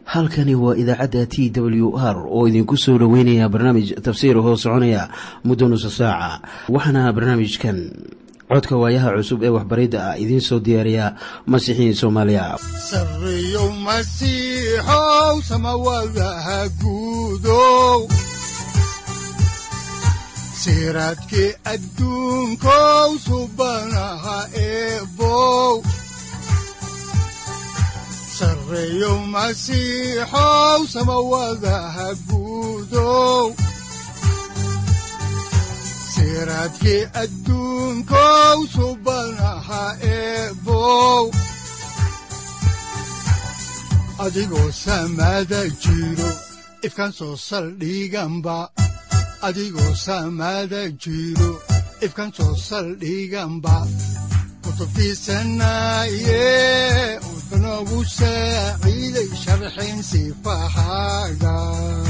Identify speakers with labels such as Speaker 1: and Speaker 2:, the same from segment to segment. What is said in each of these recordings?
Speaker 1: halkani waa idaacadda t w r oo idinku soo dhoweynaya barnaamij tafsiir hoo soconaya muddo nusa saaca waxaana barnaamijkan codka waayaha cusub ee waxbaridda ah idiin soo diyaariya masiixiin soomaaliya
Speaker 2: sareyow masiixow samawadaha guudow siraadkii adduunkow subanaha eebow sareyow masiixow samawadaha guudow siraadkii adduunkow subanaha eebow adigoo samada jiro ifkaan soo saldhiganba adigoo samada jiro ifkaan soo saldhiganba kutubtiisanaye udanogu saaciiday sharxin sifahaaga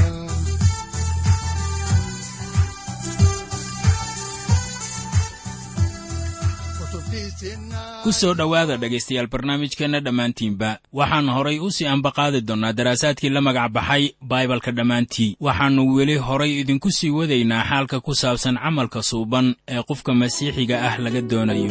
Speaker 3: ku soo dhowaada dhegaystayaal barnaamijkeenna dhammaantiinba waxaan horay u sii ambaqaadi doonnaa daraasaadkii la magac baxay baibalka dhammaantii waxaannu weli horay idinku sii wadaynaa xaalka ku saabsan camalka suuban ee qofka masiixiga ah laga doonayo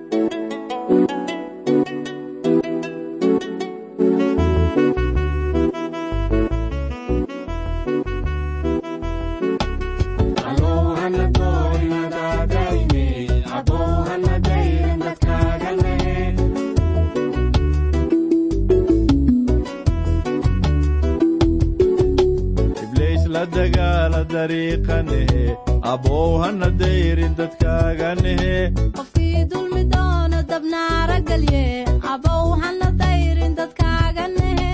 Speaker 4: qofkii dulmi doono dabnaara gelye abow hana dayrin dadkaaga nehe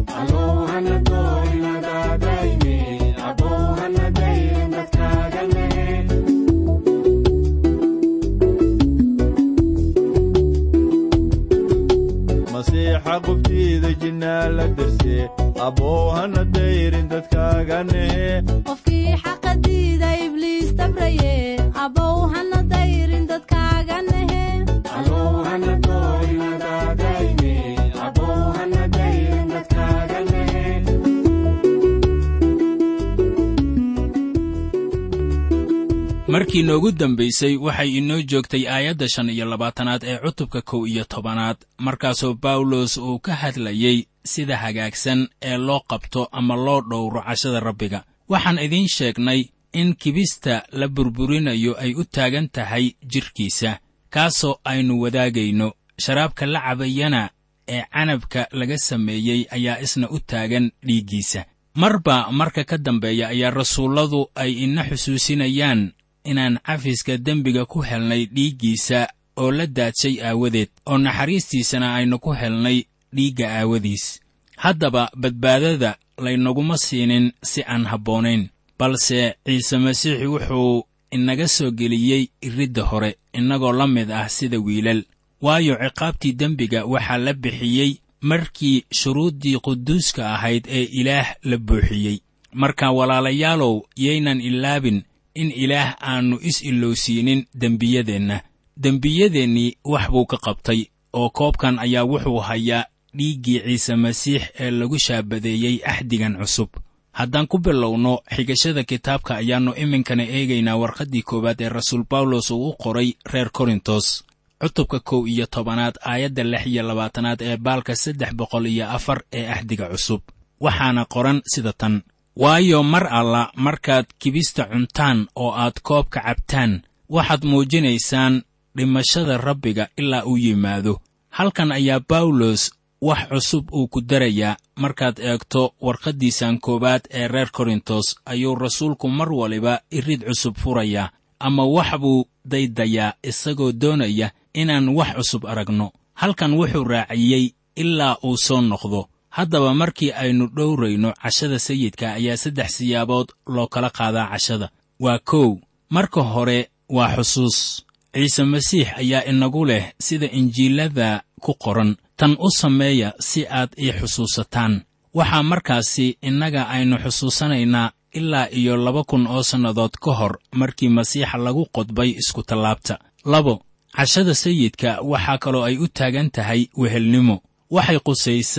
Speaker 5: masiixa qubtiida jinnaa la darse abow hana dayrin dadkaaga nehe
Speaker 4: qofkii xaqa diida ibliis dabraye abow hana dayrin dadkaaga nehe
Speaker 3: markii noogu dambaysay waxay inoo joogtay aayadda shan iyo labaatanaad ee cutubka kow iyo tobanaad markaasoo bawlos uu ka hadlayey sida hagaagsan ee loo qabto ama loo dhowro cashada rabbiga waxaan idiin sheegnay in kibista la burburinayo ay u taagan tahay jidhkiisa kaasoo aynu wadaagayno sharaabka la cabayana ee canabka laga sameeyey ayaa isna u taagan dhiiggiisa marba marka ka dambeeya ayaa rasuulladu ay ina xusuusinayaan inaan cafiska dembiga ku helnay dhiiggiisa oo la daadshay aawadeed oo naxariistiisana aynu ku helnay dhiigga aawadiis haddaba badbaadada laynaguma siinin si aan habboonayn balse ciise masiixi wuxuu inaga soo geliyey iridda hore innagoo la mid ah sida wiilal waayo ciqaabtii dembiga waxaa la bixiyey markii shuruuddii quduuska ahayd ee ilaah la buuxiyey marka walaalayaalow yaynan ilaabin in ilaah aannu is-ilowsiinin dembiyadeenna dembiyadeennii wax buu ka qabtay oo koobkan ayaa wuxuu hayaa dhiiggii ciise masiix ee lagu shaabadeeyey axdigan cusub haddaan ku bilowno xigashada kitaabka ayaannu iminkana eegaynaa warqaddii koowaad ee rasuul bawlos uu u qoray reer korintos cutubka kow iyo tobanaad aayadda lix iyo labaatanaad ee baalka saddex boqol iyo afar ee axdiga cusub waxaana qoran sida tan waayo mar alla markaad kibista cuntaan oo aad koobka cabtaan waxaad muujinaysaan dhimashada rabbiga ilaa uu yimaado halkan ayaa bawlos wax cusub uu ku darayaa markaad eegto warqaddiisan koowaad ee reer korintos ayuu rasuulku mar waliba irid cusub furayaa ama wax buu daydayaa isagoo doonaya inaan wax cusub aragno halkan wuxuu raaciyey ilaa uu soo noqdo haddaba markii aynu dhowrayno cashada sayidka ayaa saddex siyaabood loo kala qaadaa cashada waa kow marka hore waa xusuus ciise masiix ayaa inagu leh sida injiilada ku qoran tan u sameeya si aad ii xusuusataan waxaa markaasi innaga aynu xusuusanaynaa ilaa iyo laba kun oo sannadood ka hor markii masiixa lagu qodbay iskutallaabta labo cashada sayidka waxaa kaloo ay u taagan tahay wehelnimo waxay qusaysaa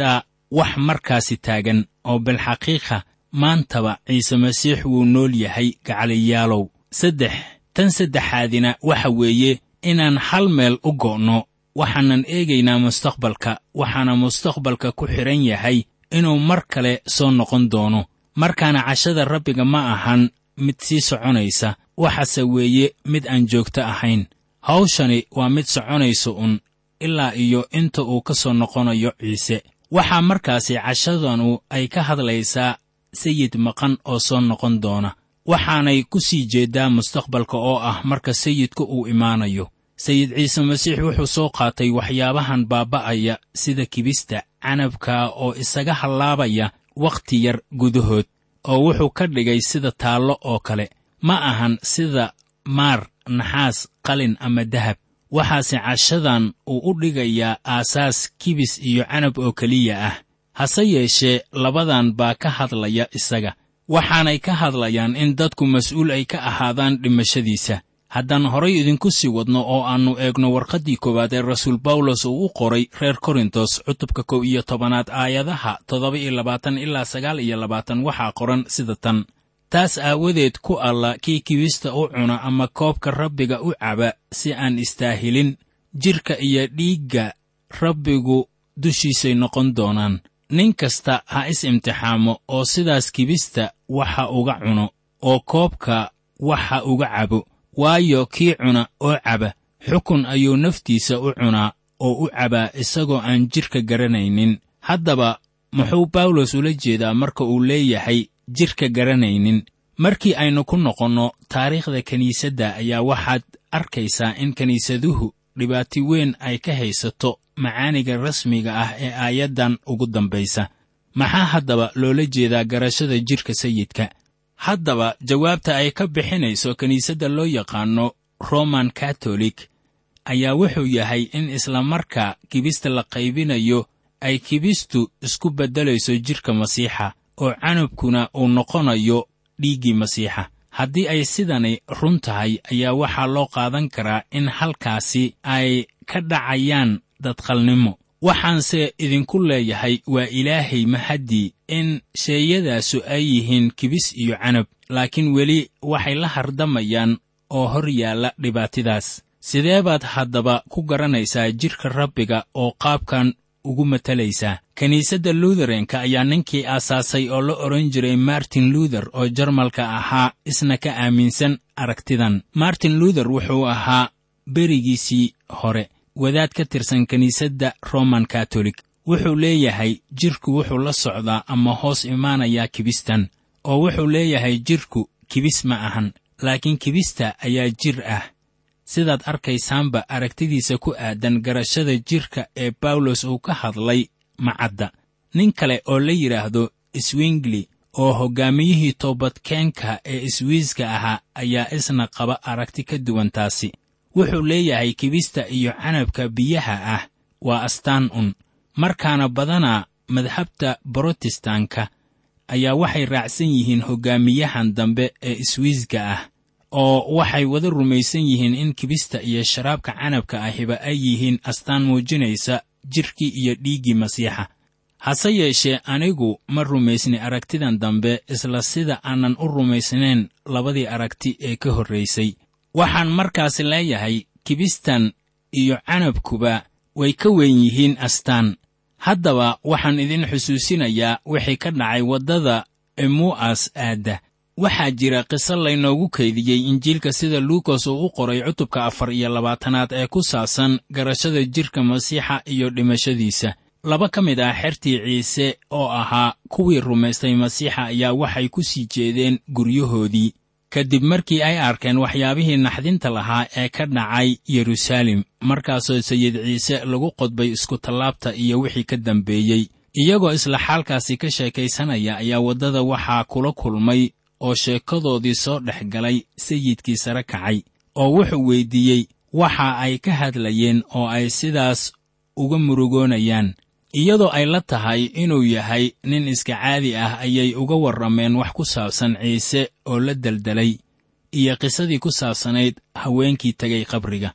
Speaker 3: wax markaasi taagan oo bilxaqiiqa maantaba ciise masiix wuu nool yahay gacaliyaalow saddex tan saddexaadina waxa weeye inaan hal meel u go'no waxaanan eegaynaa mustaqbalka waxaana mustaqbalka ku xidhan yahay inuu mar kale soo noqon doono markaana cashada rabbiga ma ahan mid sii soconaysa waxase weeye mid aan joogto ahayn hawshani waa mid soconaysa un ilaa iyo inta uu ka soo noqonayo ciise waxaa markaasi cashadanu ay ka hadlaysaa sayid maqan oo soo noqon doona waxaanay ku sii jeeddaa mustaqbalka oo ah marka sayidka uu imaanayo sayid ciise masiix wuxuu soo qaatay waxyaabahan baaba'aya sida kibista canabka oo isaga hallaabaya wakhti yar gudahood oo wuxuu ka dhigay sida taallo oo kale ma ahan sida maar naxaas qalin ama dahab waxaase cashadan uu u dhigayaa aasaas kibis iyo canab oo keliya ah hase yeeshee labadan baa ka hadlaya isaga waxaanay ka hadlayaan in dadku mas'uul ay ka ahaadaan dhimashadiisa haddaan horay idinku sii wadno oo aannu eegno warqaddii koowaad ee rasuul bawlos uu u qoray reer korintos cutubka kow iyo tobanaad aayadaha toddoba iyo labaatan ilaa sagaal iyo labaatan waxaa qoran sida tan taas aawadeed ku alla kii kibista u cuna ama koobka rabbiga u caba si aan istaahilin jidhka iyo dhiigga rabbigu dushiisay noqon doonaan nin kasta ha is imtixaamo oo sidaas kibista waxa uga cuno oo koobka waxa uga cabo waayo kii cuna oo caba xukun ayuu naftiisa u cunaa oo u cabaa isagoo aan jidhka garanaynin haddaba muxuu bawlos ula jeedaa marka uu leeyahay jidhka garanaynin markii aynu ku noqonno taariikhda kiniisadda ayaa waxaad arkaysaa in kiniisaduhu dhibaati weyn ay ka haysato macaaniga rasmiga ah ee aayaddan ugu dambaysa maxaa haddaba loola jeedaa garashada jidhka sayidka haddaba jawaabta ay ka bixinayso kiniisadda loo yaqaanno roman katolik ayaa wuxuu yahay in isla markaa kibista la qaybinayo ay kibistu isku beddelayso jidhka masiixa oo canabkuna uu noqonayo dhiiggii masiixa haddii ay sidani run tahay ayaa waxaa loo qaadan karaa in halkaasi ay ka dhacayaan dadqalnimo waxaanse idinku leeyahay waa ilaahay mahaddii in sheeyadaasu ay yihiin kibis iyo canab laakiin weli waxay la hardamayaan oo hor yaalla dhibaatidaas sidee baad haddaba ku garanaysaa jidhka rabbiga oo qaabkan ugu matalaysaa kiniisadda luutherenka ayaa ninkii aasaasay oo la odhan jiray martin luther oo jarmalka ahaa isna ka aaminsan aragtidan martin luther wuxuu ahaa berigiisii hore wadaad ka tirsan kiniisadda roman katolik wuxuu leeyahay jidhku wuxuu la socdaa ama hoos imaanayaa kibistan oo wuxuu leeyahay jidhku kibis ma ahan laakiin kibista ayaa jir ah sidaad arkaysaanba aragtidiisa ku aadan garashada jidhka ee bawlos uu ka hadlay macadda nin kale oo la yidhaahdo swingli oo hoggaamiyihii toobadkeenka ee iswiiska ahaa ayaa isna qaba aragti ka duwan taasi wuxuu leeyahay kibista iyo canabka biyaha ah waa astaan un markaana badanaa madhabta brotestanka ayaa waxay raacsan yihiin hoggaamiyahan dambe ee iswiiska ah oo waxay wada rumaysan yihiin in kibista iyo sharaabka canabka ahiba ay yihiin astaan muujinaysa jidhkii iyo dhiiggii masiixa hase yeeshee anigu ma rumaysni aragtidan dambe isla sida aanan u rumaysnayn labadii aragti ee ka horraysay waxaan markaasi leeyahay kibistan iyo canabkuba way ka weyn yihiin astaan haddaba waxaan idin xusuusinayaa wixii ka dhacay waddada emu'as aadda waxaa jira qiso laynoogu kaydiyey injiilka sida luukas uu u qoray cutubka afar iyo labaatanaad ee ku saabsan garashada jidhka masiixa iyo dhimashadiisa laba ka mid ah xertii ciise oo ahaa kuwii rumaystay masiixa ayaa waxay ku sii jeedeen guryahoodii kadib markii ay arkeen waxyaabihii naxdinta lahaa ee ka dhacay yeruusaalem markaasoo sayid ciise lagu qodbay iskutallaabta iyo wixii ka dambeeyey iyagoo isla xaalkaasi ka sheekaysanaya ayaa waddada waxaa kula kulmay oo sheekadoodii soo dhex galay sayidkii sare kacay oo wuxuu weyddiiyey waxa ay ka hadlayeen oo ay sidaas uga murugoonayaan iyadoo ay la tahay inuu yahay nin iska caadi ah ayay uga warrameen wax ku saabsan ciise oo la deldelay iyo qisadii ku saabsanayd haweenkii tegay qabriga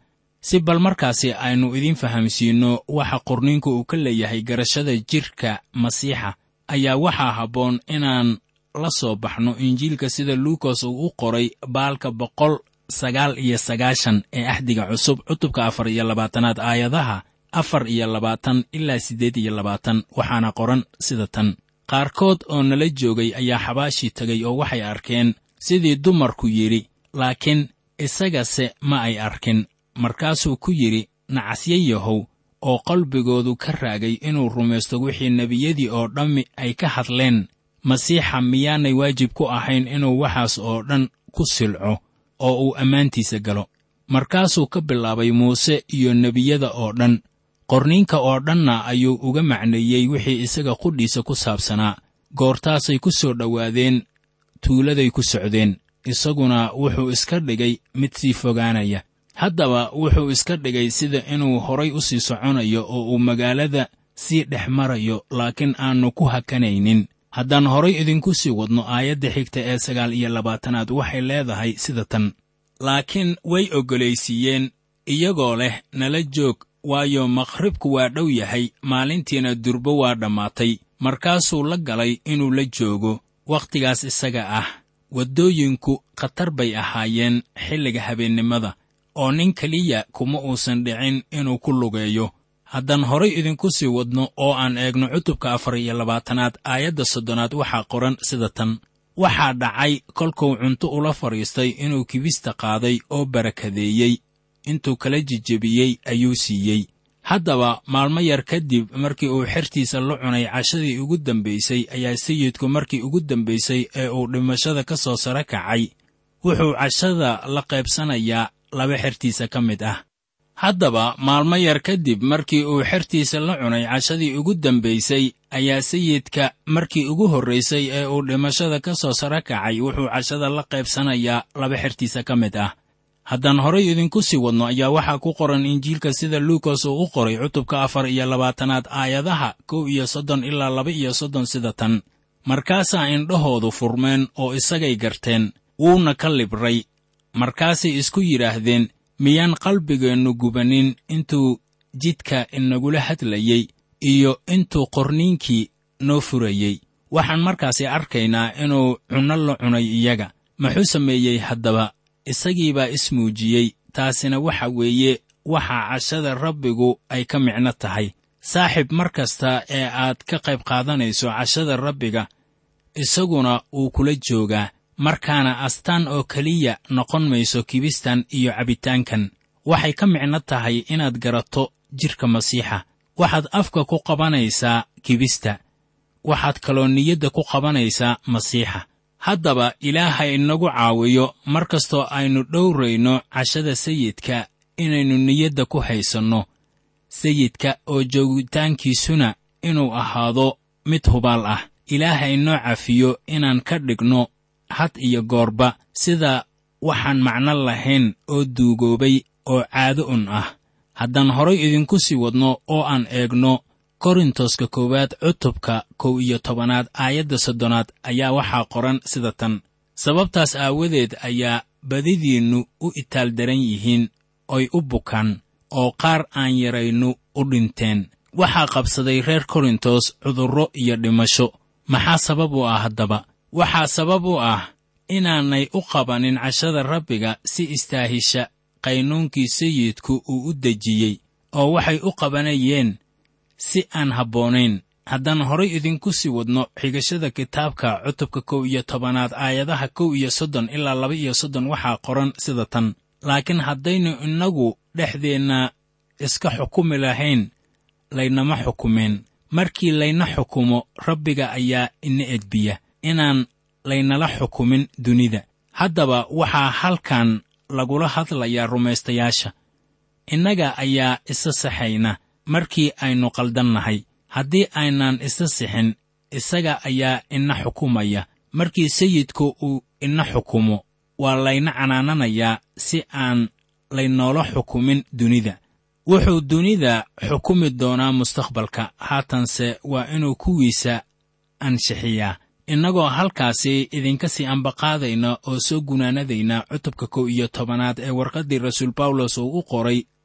Speaker 3: si bal markaasi aynu idiin fahamsiinno waxa qorniinku uu ka leeyahay garashada jidhka masiixa ayaa waxaa habboon inaan la soo baxno injiilka sida luukas uu u qoray baalka boqol sagaal iyo sagaashan ee axdiga cusub cutubka afar iyo labaatanaad aayadaha afar iyo labaatan ilaa siddeed iyo labaatan waxaana qoran sida tan qaarkood oo nala joogay ayaa xabaashii tegay oo waxay arkeen sidii dumarku yidhi laakiin isagase ma ay arkin markaasuu ku yidhi nacasya yahow oo qalbigoodu ka raagay inuu rumaysto wixii nebiyadii oo dhammi ay ka hadleen masiixa miyaanay waajib ku ahayn inuu waxaas oo dhan ku silco oo uu ammaantiisa galo markaasuu ka bilaabay muuse iyo nebiyada oo dhan qorniinka oo dhanna ayuu uga macneeyey wixii isaga qudhiisa ku saabsanaa goortaasay ku soo dhowaadeen tuuladay ku socdeen isaguna wuxuu iska dhigay mid sii fogaanaya haddaba wuxuu iska dhigay sida inuu horay u sii soconayo oo uu magaalada sii dhex marayo laakiin aannu ku hakanaynin haddaan horay idinku sii wadno aayadda xigta ee sagaal iyo labaatanaad waxay leedahay sida tan laakiin way oggolaysiiyeen iyagoo leh nala joog waayo makhribku waa dhow yahay maalintiina durbo waa dhammaatay markaasuu la galay inuu la joogo wakhtigaas isaga ah waddooyinku khatar bay ahaayeen xilliga habeennimada oo nin keliya kuma uusan dhicin inuu ku lugeeyo haddaan horay idinku sii wadno oo aan eegno cutubka afar iyo labaatanaad aayadda soddonaad waxaa qoran sida tan waxaa dhacay kolkuu cunto ula fadhiistay inuu kibista qaaday oo barakadeeyey intuu kala jejebiyey ayuu siiyey haddaba maalmo yar kadib markii uu xertiisa la cunay cashadii ugu dambaysay ayaa sayidku markii ugu dambaysay ee uu dhimashada ka soo sare kacay wuxuu cashada la qaybsanayaa laba xertiisa ka mid ah haddaba maalmo yar kadib markii uu xertiisa la cunay cashadii ugu dambaysay ayaa sayidka markii ugu horraysay ee uu dhimashada ka soo sare kacay wuxuu cashada la qaybsanayaa laba xertiisa ka mid ah haddaan horay idinku sii wadno ayaa waxaa ku qoran injiilka sida luukas uu u qoray cutubka afar iyo labaatanaad aayadaha kow iyo soddon ilaa laba iyo soddon sida tan markaasaa indhahoodu furmeen oo isagay garteen wuuna ka libray markaasay isku yidhaahdeen miyaan qalbigeennu gubanin intuu jidka inagula hadlayey iyo intuu qorniinkii noo furayey waxaan markaasi arkaynaa inuu cunno la cunay iyaga muxuu sameeyey haddaba isagii baa ismuujiyey taasina waxa weeye waxaa cashada rabbigu ay ka micno tahay saaxiib mar kasta ee aad ka qayb qaadanayso cashada rabbiga isaguna wuu kula joogaa markaana astaan oo keliya noqon mayso kibistan iyo cabitaankan waxay ka micno tahay inaad garato jidhka masiixa waxaad afka ku qabanaysaa kibista waxaad kaloo niyadda ku qabanaysaa masiixa haddaba ilaaha inagu caawiyo mar kastoo aynu dhowrayno cashada sayidka inaynu niyadda ku haysanno sayidka oo joogitaankiisuna inuu ahaado mid hubaal ah ilaaha inoo cafiyo inaan ka dhigno had iyo goorba sida waxaan macno lahayn oo duugoobay oo caado un ah haddaan horay idinku sii wadno oo aan eegno korintoska koowaad cutubka kow iyo tobanaad aayadda soddonaad ayaa waxaa qoran sida tan sababtaas aawadeed ayaa badidiinnu u itaal daran yihiin oy u bukaan oo qaar aan yaraynu u dhinteen waxaa qabsaday reer korintos cudurro iyo dhimasho maxaa sabab u ah haddaba waxaa sabab u ah inaanay u qabanin cashada rabbiga si istaahisha qaynuunkii sayidku uu u dejiyey oo waxay u qabanayeen si aan habboonayn haddaan horay idinku sii wadno xigashada kitaabka cutubka kow iyo tobanaad aayadaha kow iyo soddon ilaa laba iyo soddon waxaa qoran sida tan laakiin haddaynu innagu dhexdeenna iska xukumi lahayn laynama xukumeen markii layna xukumo rabbiga ayaa ina edbiya inaan laynala xukumin dunida haddaba waxaa halkan lagula hadlayaa rumaystayaasha innaga ayaa isa saxayna markii aynu qaldannahay haddii aynaan isa sixin isaga ayaa ina xukumaya markii sayidku uu ina xukumo waa layna canaananayaa si aan laynoola xukumin dunida wuxuu dunida xukumi doonaa mustaqbalka haatanse waa inuu kuwiisa anshixiyaa innagoo halkaasi idinka sii ambaqaadayna oo soo gunaanadayna cutubka kow iyo tobanaad ee warqaddii rasuul bawlos uu u qoray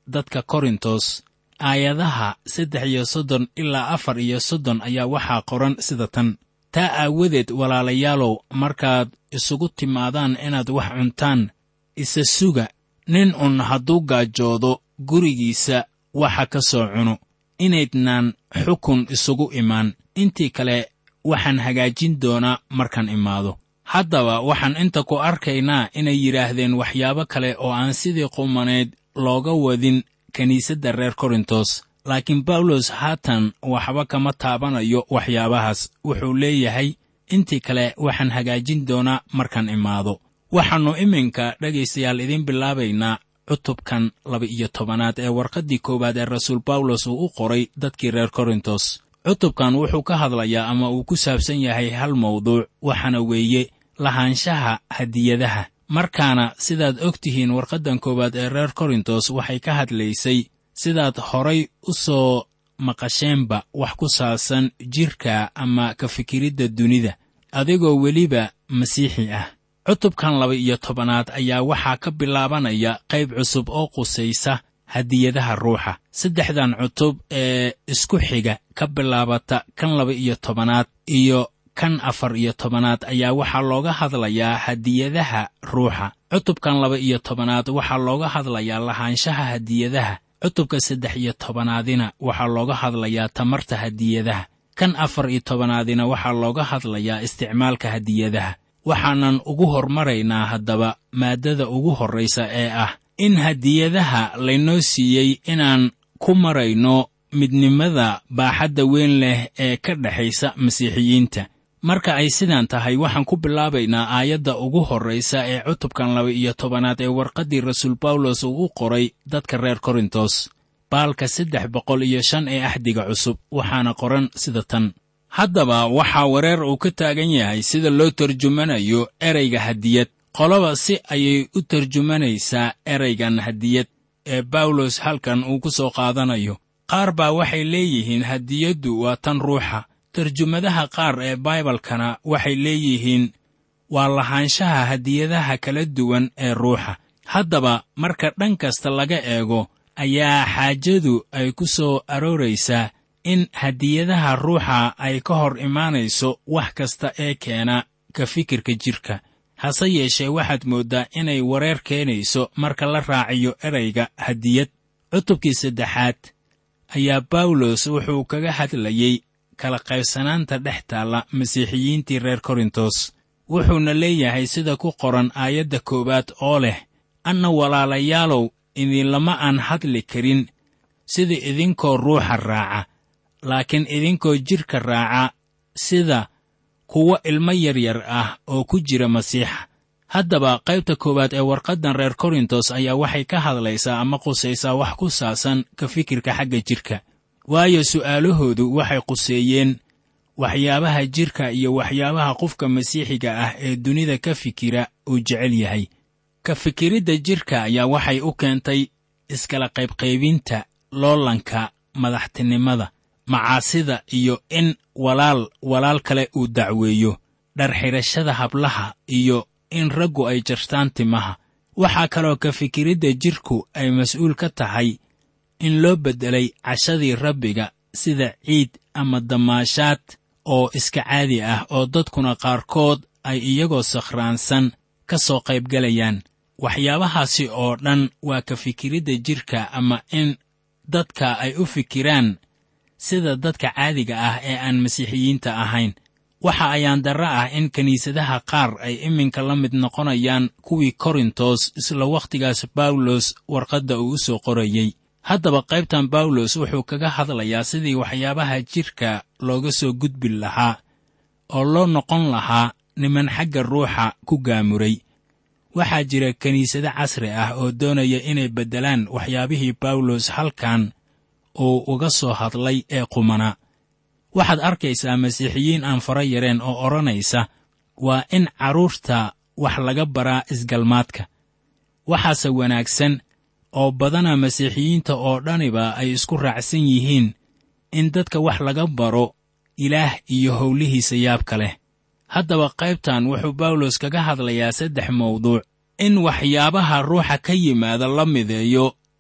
Speaker 3: dadka korintos aayadaha saddex iyo soddon ilaa afar iyo soddon ayaa waxaa qoran sida tan taa aawadeed walaalayaalow markaad isugu timaadaan inaad wax cuntaan isa suga nin un hadduu gaajoodo gurigiisa waxa ka soo cuno inaydnaan xukun isugu imaan intii kale waxaan hagaajin doonaa markaan imaado haddaba waxaan inta ku arkaynaa inay yidhaahdeen waxyaabo kale oo aan sidii qumaneed looga wadin kiniisadda reer korintos laakiin bawlos haatan waxba kama taabanayo waxyaabahaas wuxuu leeyahay intii kale waxaan hagaajin doonaa markaan imaado waxaannu iminka dhegaystayaal idiin bilaabaynaa cutubkan laba-iyo tobanaad ee warqaddii koowaad ee rasuul bawlos uu u qoray dadkii reer korintos cutubkan wuxuu ka hadlayaa ama uu ku saabsan yahay hal mawduuc waxaana weeye lahaanshaha hadiyadaha markaana sidaad og tihiin warqaddan koowaad ee reer korintos waxay ka hadlaysay sidaad horay u soo maqasheenba wax ku saabsan jidhka ama ka fikiridda dunida adigoo weliba masiixi ah cutubkan laba-iyo tobanaad ayaa waxaa ka bilaabanaya qayb cusub oo qusaysa hadiyadaha ruuxa saddexdan cutub ee isku xiga ka bilaabata kan laba-iyo tobanaad iyo kan afar iyo tobanaad ayaa waxaa looga hadlayaa hadiyadaha ruuxa cutubkan laba-iyo tobanaad waxaa looga hadlayaa lahaanshaha hadiyadaha cutubka saddex iyo tobanaadina waxaa looga hadlayaa tamarta hadiyadaha kan afar iyo tobanaadina waxaa looga hadlayaa isticmaalka hadiyadaha waxaanan ugu hormaraynaa haddaba maaddada ugu horraysa ee ah in hadiyadaha laynoo siiyey inaan ku marayno midnimada baaxadda weyn leh ee ka dhexaysa masiixiyiinta marka ay sidaan tahay waxaan ku bilaabaynaa aayadda ugu horraysa ee cutubkan laba-iyo tobanaad ee warqaddii rasuul bawlos uu u qoray dadka reer korintos baalka saddex boqol iyo shan ee axdiga cusub waxaana qoran sida tan haddaba waxaa wareer uu ka taagan yahay sida loo tarjumanayo ereyga hadiyad qolaba si ayay u tarjumanaysaa ereygan hadiyad ee bawlos halkan uu ku soo qaadanayo qaar baa waxay leeyihiin hadiyaddu waa tan ruuxa tarjumadaha qaar ee baibalkana waxay leeyihiin waa lahaanshaha hadiyadaha kala duwan ee ruuxa haddaba marka dhan kasta laga eego ayaa xaajadu ay ku soo arooraysaa in hadiyadaha ruuxa ay ka hor imaanayso wax kasta ee keena ka fikirka jidhka hase yeeshee waxaad mooddaa inay wareer keenayso marka la raaciyo erayga hadiyad cutubkii saddexaad ayaa bawlos wuxuu kaga hadlayey kala qaybsanaanta dhex taalla masiixiyiintii reer korintos wuxuuna leeyahay sida ku qoran aayadda koowaad oo leh anna walaalayaalow idinlama aan hadli karin sida idinkoo ruuxa raaca laakiin idinkoo jidhka raaca sida kuwo ilmo yaryar ah oo ku jira masiixa haddaba qaybta koowaad ee warqaddan reer korintos ayaa waxay ka hadlaysaa ama qusaysaa wax ku saabsan ka fikirka xagga jidhka waayo su'aalahoodu waxay quseeyeen waxyaabaha jidhka iyo waxyaabaha qofka masiixiga ah ee dunida ka fikira uu jecel yahay ka fikiridda jidhka ayaa waxay u keentay iskala qaybqaybinta loolanka madaxtinimada macaasida iyo in walaal walaal kale uu dacweeyo dharxidhashada hablaha iyo in raggu ay jartaan timaha waxaa kaloo ka fikiridda jidhku ay mas'uul ka tahay in loo beddelay cashadii rabbiga sida ciid ama damaashaad oo iska caadi ah oo dadkuna qaarkood ay iyagoo sakhraansan ka soo qaybgalayaan waxyaabahaasi oo dhan waa ka fikiridda jidhka ama in dadka ay u fikiraan sida dadka caadiga ah ee aan masiixiyiinta ahayn waxa ayaan darra ah in kiniisadaha qaar ay iminka la mid noqonayaan kuwii korintos isla wakhtigaas bawlos warqadda uu u soo qorayey haddaba qaybtan bawlos wuxuu kaga hadlayaa sidii waxyaabaha jidhka looga soo gudbi lahaa oo loo noqon lahaa niman xagga ruuxa ku gaamuray waxaa jira kiniisado casri ah oo doonaya inay beddelaan waxyaabihii bawlos halkan uu uga soo hadlay ee qumana waxaad arkaysaa masiixiyiin aan fara yareen oo odhanaysa waa in carruurta wax laga baraa isgalmaadka waxaase wanaagsan oo badana masiixiyiinta oo dhaniba ay isku raacsan yihiin in dadka wax laga baro ilaah iyo howlihiisa yaabka leh haddaba qaybtan wuxuu bawlos kaga hadlayaa saddex mawduuc in waxyaabaha ruuxa ka yimaada la mideeyo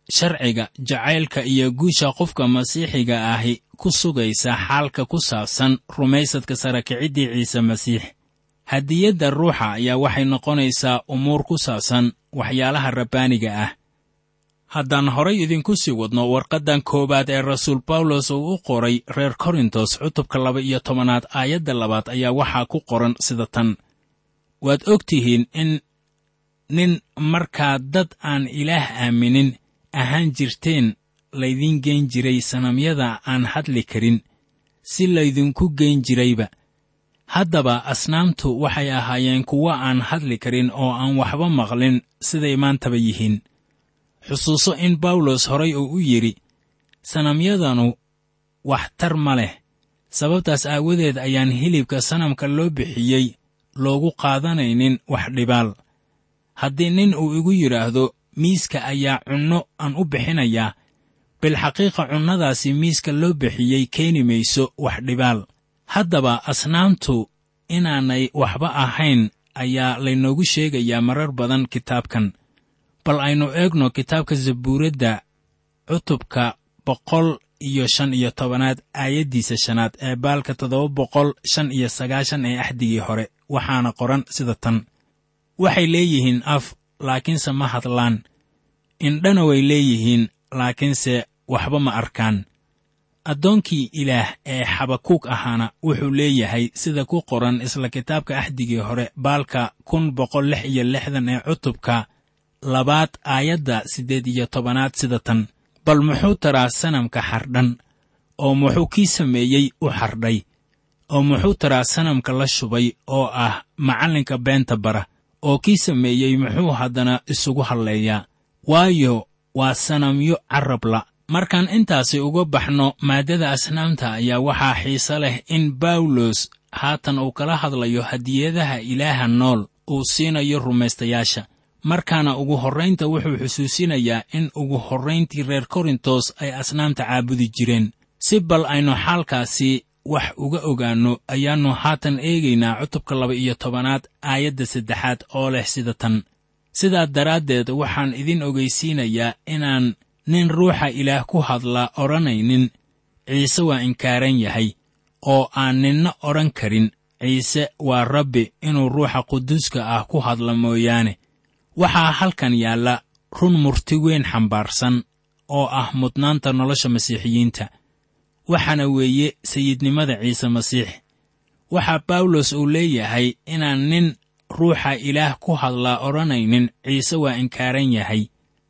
Speaker 3: sharciga jacaylka iyo guusha qofka masiixiga ahi ku sugaysa xaalka ku saabsan rumaysadka sarakiciddii ciise masiix hadiyadda ruuxa ayaa waxay noqonaysaa umuur ku saabsan waxyaalaha rabbaaniga ah haddaan horay idinku sii wadno warqaddan koowaad ee rasuul bawlos uu u qoray reer korintos cutubka laba iyo tobanaad aayadda labaad ayaa waxaa ku qoran sida tan waad og tihiin in nin markaa dad aan ilaah aaminin ahaan jirteen laydiin geen jiray sanamyada aan hadli karin si laydinku geen jirayba haddaba asnaamtu waxay ahaayeen kuwo aan hadli karin oo aan waxba maqlin siday maantaba yihiin xusuuso in bawlos horay uu u yidhi sanamyadanu wax tar ma leh sababtaas aawadeed ayaan hilibka sanamka loo bixiyey loogu qaadanaynin wax dhibaal haddii nin uu igu yidhaahdo miiska ayaa cunno aan u bixinayaa bilxaqiiqa cunnadaasi miiska loo bixiyey keeni mayso wax dhibaal haddaba asnaamtu inaanay waxba ahayn ayaa laynoogu sheegayaa marar badan kitaabkan bal aynu eegno kitaabka zabuuradda cutubka boqol iyo shan iyo tobanaad aayaddiisa shanaad ee baalka toddoba boqol shan iyo sagaashan ee axdigii hore waxaana qoran sida tan waxay leeyihiin af laakiinse ma hadlaan indhana way leeyihiin laakiinse waxba ma arkaan addoonkii ilaah ee xabakuug ahaana wuxuu leeyahay sida ku qoran isla kitaabka axdigii hore baalka kun boqol lix iyo lixdan ee cutubka labaad aayadda siddeed iyo tobanaad sida tan bal muxuu taraa sanamka xardhan oo muxuu kii sameeyey u xardhay oo muxuu taraa sanamka la shubay oo ah macallinka beenta bara oo kii sameeyey muxuu haddana isugu hadleeyaa waayo waa sanamyo carrabla markaan intaasi uga baxno maaddada asnaamta ayaa waxaa xiise leh in bawlos haatan uu kala hadlayo hadiyadaha ilaaha nool uu siinayo rumaystayaasha markaana ugu horraynta wuxuu xusuusinayaa in ugu horrayntii reer korintos ay asnaamta caabudi jireen si bal aynu xaalkaasi wax uga ogaanno ayaannu haatan eegaynaa cutubka laba iyo tobanaad aayadda saddexaad oo leh sida tan sidaa daraaddeed waxaan idin ogaysiinayaa inaan nin ruuxa ilaah ku hadla odhanaynin ciise waa inkaaran yahay oo aan ninna odhan karin ciise waa rabbi inuu ruuxa quduuska ah ku hadla mooyaane waxaa halkan yaalla run murti weyn xambaarsan oo ah mudnaanta nolosha masiixiyiinta waxaana weeye sayidnimada ciise masiix waxaa bawlos uu leeyahay inaan nin ruuxa ilaah ku hadlaa odhanaynin ciise waa inkaaran yahay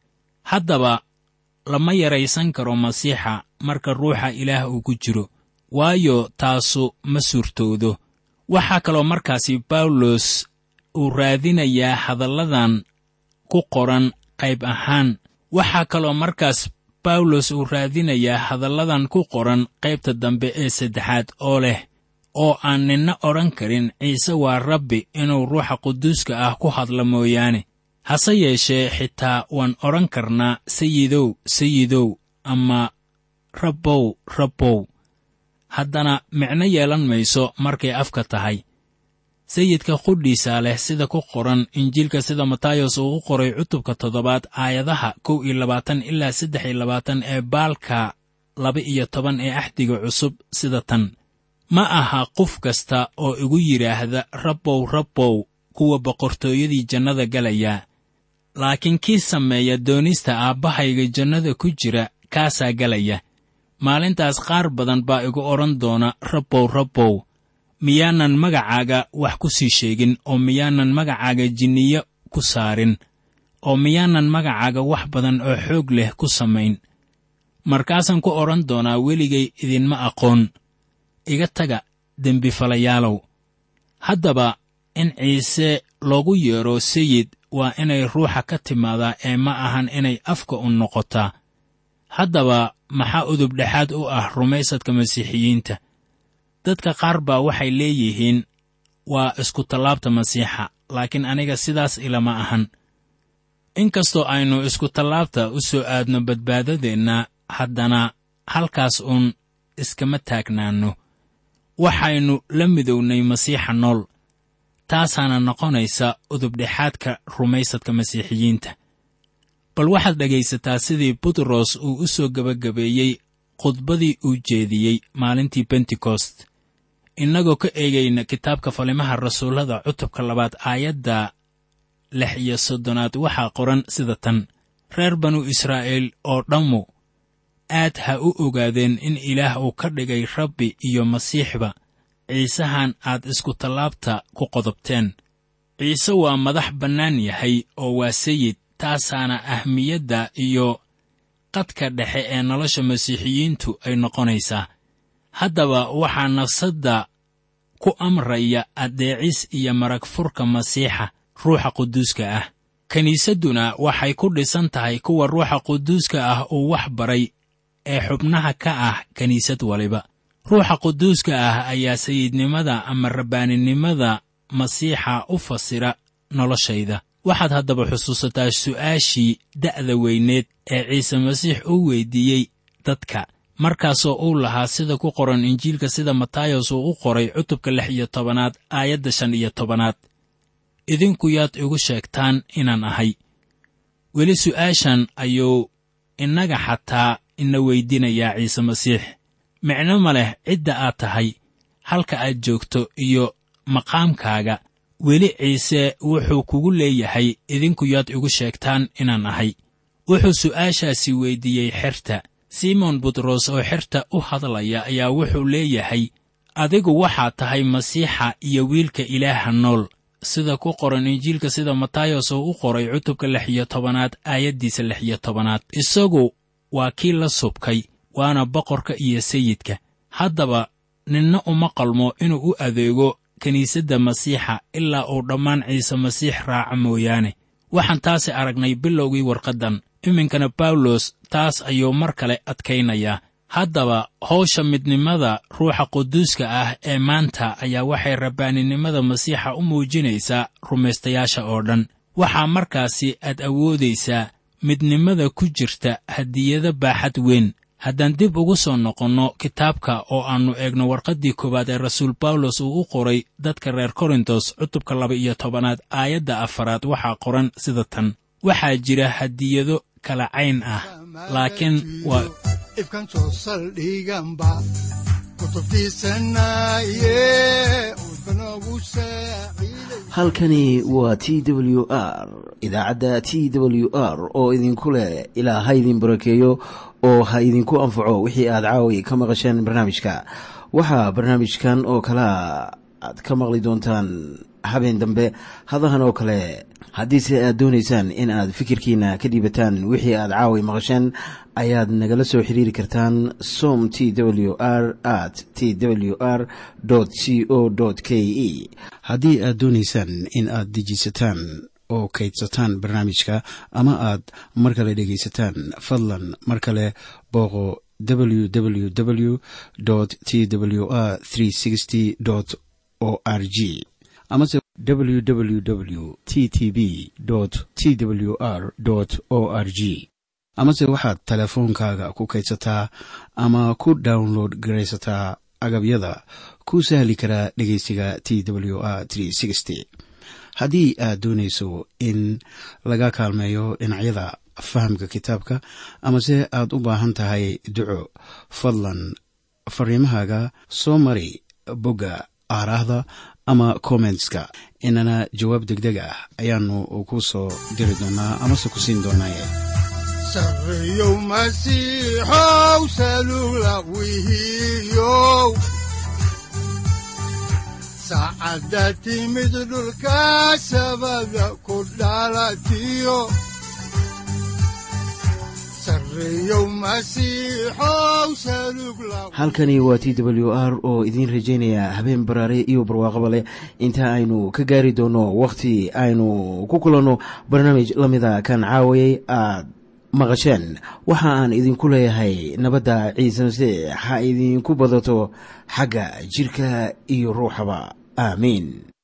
Speaker 3: haddaba lama yaraysan karo masiixa marka ruuxa ilaah uu ku jiro waayo taasu ma suurtoodo waxaa kaloo markaasi bawlos uu raadinayaa hadalladan ku qoran qayb ahaan waxaa kaloo markaas bawlos uu raadinayaa hadalladan ku qoran qaybta dambe ee saddexaad oo leh oo aan ninna odhan karin ciise waa rabbi inuu ruuxa quduuska ah ku hadla mooyaane hase yeeshee xitaa waan odhan karnaa sayidow sayidow ama rabbow rabbow haddana micno yeelan mayso markay afka tahay sayidka qudhiisaa leh sida ku qoran injiilka sida matayos uu u qoray cutubka toddobaad aayadaha kow iyo labaatan ilaa saddex iyo labaatan ee baalka laba iyo toban ee axdiga cusub sida tan ma aha qof kasta oo igu yidhaahda rabbow rabbow kuwa boqortooyadii jannada galayaa laakiin kii sameeya doonista aabbahayga jannada ku jira kaasaa galaya maalintaas qaar badan baa igu odhan doona rabbow rabbow miyaanan magacaaga wax ku sii sheegin oo miyaanan magacaaga jinniyo ku saarin oo miyaanan magacaaga wax badan oo xoog leh ku samayn markaasaan ku odhan doonaa weligay idinma aqoon iga taga dembifalayaalow haddaba in ciise loogu yeedho sayid waa inay ruuxa ka timaadaa ee ma ahan inay afka u noqotaa haddaba maxaa udubdhexaad u ah rumaysadka masiixiyiinta dadka qaar baa waxay leeyihiin waa iskutallaabta masiixa laakiin aniga sidaas ilama ahan inkastoo aynu iskutallaabta u soo aadno badbaadadeenna haddana halkaas uun iskama taagnaanno waxaynu la midownay masiixa nool taasaana noqonaysa udubdhexaadka rumaysadka masiixiyiinta bal waxaad dhegaysataa sidii butros uu u soo gebagabeeyey khudbadii uu jeediyey maalintii bentekost innagoo ka eegayna kitaabka falimaha rasuullada cutubka labaad aayadda lix iyo soddonaad waxaa qoran sida tan reer banu israa'iil oo dhammu aad ha u ogaadeen in ilaah uu ka dhigay rabbi iyo masiixba ciisahan aad isku tallaabta ku qodobteen ciise waa madax bannaan yahay oo waa sayid taasaana ahmiyadda iyo qadka dhexe ee nolosha masiixiyiintu ay noqonaysaa haddaba waxaa nafsadda ku amraya addeecis iyo marag furka masiixa ruuxa quduuska ah kiniisadduna waxay ku dhisan tahay kuwa ruuxa quduuska ah uu wax baray ee xubnaha ka ah kiniisad waliba ruuxa quduuska ah ayaa sayidnimada ama rabbaaninimada masiixa u fasira noloshayda waxaad haddaba xusuusataa su'aashii da'da weyneed ee ciise masiix uu weyddiiyey dadka markaasoo uu lahaa sida ku qoran injiilka sida matayos uu u qoray cutubka lix iyo tobanaad aayadda shan iyo tobanaad idinku yaad igu sheegtaan inaan ahay weli su'aashan ayuu innaga xataa ina weyddiinayaa ciise masiix micno ma leh cidda aad tahay halka aad joogto iyo maqaamkaaga weli ciise wuxuu kugu leeyahay idinku yaad igu sheegtaan inaan ahay wuxuu su'aashaasi weyddiiyey xerta simon butros oo xerta u hadlaya ayaa wuxuu leeyahay adigu waxaad tahay masiixa iyo wiilka ilaaha nool sida ku qoran injiilka sida matayos oo u qoray cutubka lix iyo tobanaad aayaddiisa lix iyo tobanaad isagu waa kii la subkay waana boqorka iyo sayidka haddaba ninna uma qalmo inuu u adeego kiniisadda masiixa ilaa uu dhammaan ciise masiix raaca mooyaane waxaan taasi aragnay bilowgii warqaddan iminkana bawlos taas ayuu mar kale adkaynayaa haddaba hawsha midnimada ruuxa quduuska ah ee maanta ayaa waxay rabbaaninimada masiixa u muujinaysaa rumaystayaasha oo dhan waxaa markaasi aad awoodaysaa midnimada ku jirta hadiyado baaxad weyn haddaan dib ugu soo noqonno kitaabka oo aannu eegno warqaddii koowaad ee rasuul bawlos uu u qoray dadka reer korintos cutubka laba iyo tobanaad aayadda afaraad waxaa qoran sida tan waxaa jira hadiyado kala cayn ah laakiin waa
Speaker 2: ifkan soo saldhiganba kutubtiisanaye udbanogu saaciiday
Speaker 1: halkani waa t w r idaacadda t w r oo idinku leh ilaa ha idin barakeeyo oo ha idinku anfaco wixii aad caawi ka maqasheen barnaamijka waxaa barnaamijkan oo kalea aad ka maqli doontaan habeen dambe hadahan oo kale haddiise aad doonaysaan in aad fikirkiina ka dhiibataan wixii aad caawi maqasheen ayaad nagala soo xiriiri kartaan som t w r at t w r c o k e haddii aad doonaysaan in aad dejiisataan oo kaydsataan barnaamijka ama aad mar kale dhegaysataan fadlan mar kale booqo www t w r o r g amase www t t b t w r o r g amase waxaad teleefoonkaaga ku kaydsataa ama ku download garaysataa agabyada ku sahli karaa dhegeysiga t w r haddii aad doonayso in laga kaalmeeyo dhinacyada fahamka kitaabka amase aad u baahan tahay duco fadlan fariimahaaga soo mari bogga aaraahda ama kommentska inana jawaab degdeg ah ayaanu ku soo diri doonaa amase ku siin doonaaye
Speaker 2: sarreyow masiixow salugla wihiyow saacadda timid dhulka sabada ku dhalatiyo sarreyow masiixow salugla
Speaker 1: halkani waa t w r oo idiin rajaynaya habeen baraare iyo barwaaqaba leh inta aynu ka gaari doono wakhti aynu ku kulanno barnaamij la mida kan caawayay aad maqasheen waxa aan idinku leeyahay nabadda ciise masiix ha idinku badato xagga jidhka iyo ruuxaba aamiin